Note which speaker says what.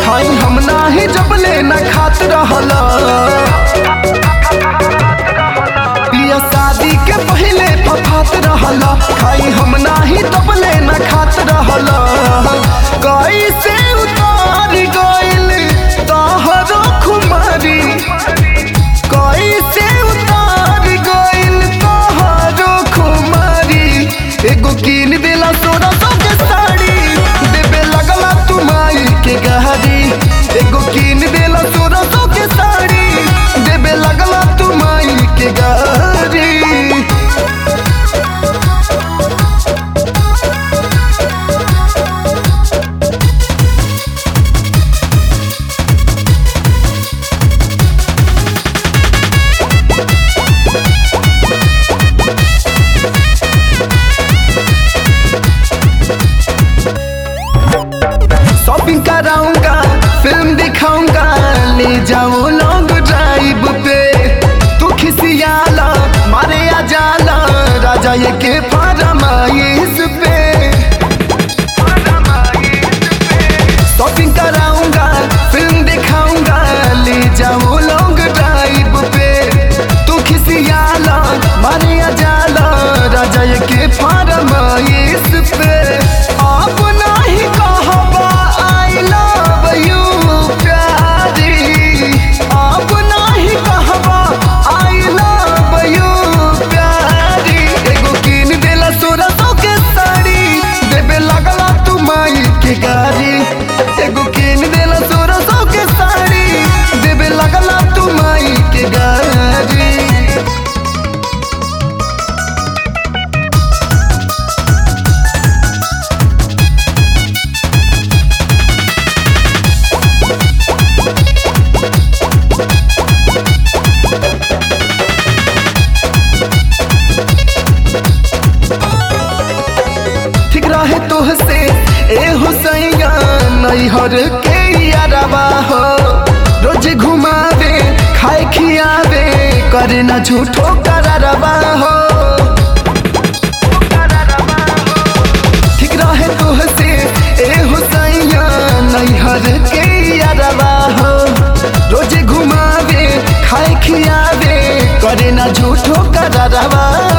Speaker 1: खाई हम नाही जब ले न खात रहल पिया शादी के पहले फफात रहल खाई हम नाही तब ले न खात रहल कैसे उतार गइल तहरो खुमारी कैसे उतार गइल तहरो खुमारी एगो कीन देला सोना सौ के साड़ी देबे लगला तुमाई के गहरी एगो कीन देला सोना सौ के साड़ी देबे लगला तुमाई के गहरी शॉपिंग कराऊंगा फिल्म दिखाऊंगा ले जाओ लॉन्ग ड्राइव पे तू खिसियाला मारे आ जाला राजा ये के फरमाइश पे शॉपिंग कराऊंगा फिल्म दिखाऊंगा ले जाओ लॉन्ग ड्राइव पे तू खिसियाला मारे आ जाला राजा ये के फरमाइश पे आप नहीं कहबा आई लव यू प्यारी आप नहीं कहबा आई लव यू प्यारी एगो कीन देला सोरा सौ के साड़ी देबे लगला तू माई के गारी एगो कीन देला सोरा सौ के साड़ी देबे लगला तू माई के गारी ठीक रहे तोहसे ए हुसैया नैहर के यारबा हो रोज घुमावे खाए खियावे करे ना झूठो करारबा हो ठीक रहे तोहसे ए हुसैया नैहर के यारबा हो रोज घुमावे खाए खियावे करे ना झूठो करारबा